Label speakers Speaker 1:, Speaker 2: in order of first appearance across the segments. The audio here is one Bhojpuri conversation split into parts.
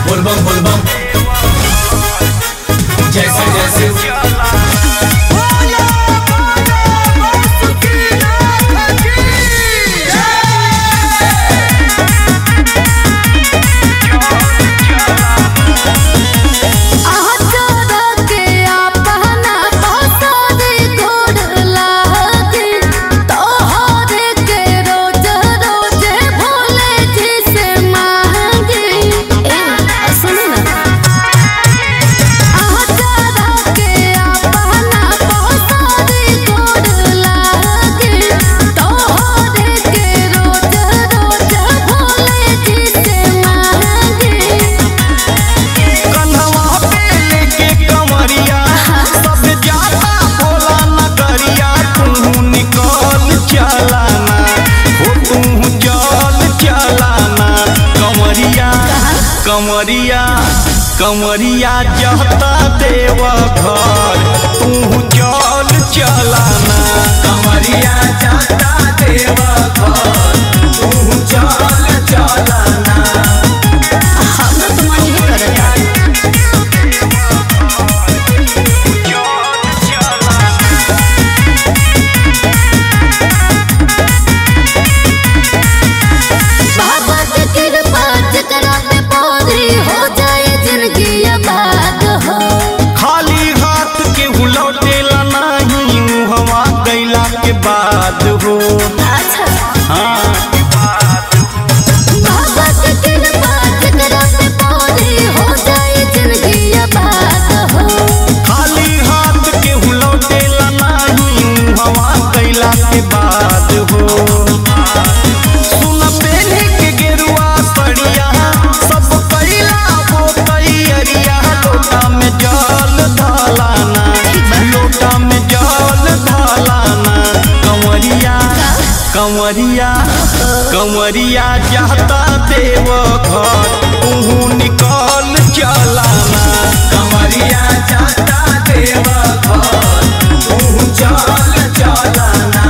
Speaker 1: बोलबम बोलबम जैसे जैसे
Speaker 2: कन्हवा पे लेके कमरिया सब जाता भोला नगरिया तू निकल चलाना हो तू चल चलाना कमरिया कमरिया कमरिया जहता देव घर तू चल चलाना
Speaker 1: कमरिया जाता देव घर तू चल चलना
Speaker 3: बाबा के कृपा जकरा पे पौधी हो जाए जिंदगी आबाद हो
Speaker 2: खाली हाथ के लौटेला नहीं मुहवा गैला के बाद हो
Speaker 3: अच्छा
Speaker 2: हाँ
Speaker 3: बाबा के कृपा जकरा पे पौधी हो जाए जिंदगी आबाद हो
Speaker 2: खाली हाथ के लौटेला नहीं मुहवा गैला के बाद हो सुन पेने के गेरुआ सड़िया सब कैला वो तैयारिया लोटा में जल ढालाना लोटा में जल ढालाना कंवरिया कंवरिया कंवरिया जाता देव घर तू निकल चलाना
Speaker 1: कमरिया जाता देव घर तू चल चलना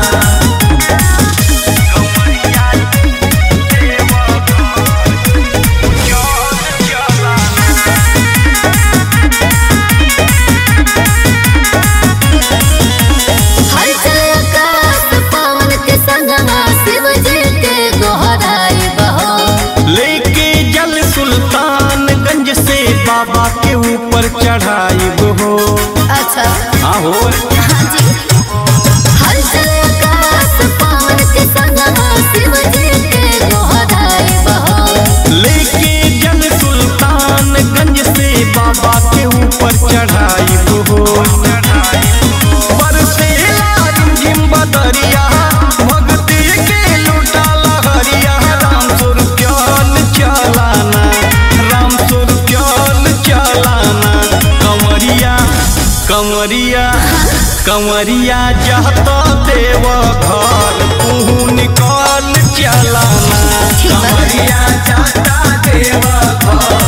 Speaker 2: कंवरिया देव घर चल चलाना
Speaker 3: हर चल आकाश पवन के संगमा शिव जी के गोहराई बहो
Speaker 2: लेके जल सुल्तानगंज से बाबा के ऊपर चढ़ाई हो
Speaker 3: अच्छा
Speaker 2: आहो
Speaker 3: हाँ जी हर चल आकाश पवन के संगमा शिव जी के गोहराई बहो
Speaker 2: लेके जल सुल्तानगंज से बाबा के ऊपर चढ़ाई हो बरसेला रिमझिम बदरिया भक्ति के लुटा लहरिया राम सुर चल चलाना राम सुर चल चलाना कंवरिया कंवरिया कंवरिया जहता देव घर तू निकल चलाना
Speaker 3: ठीक बा
Speaker 1: कमरिया जाता देव घर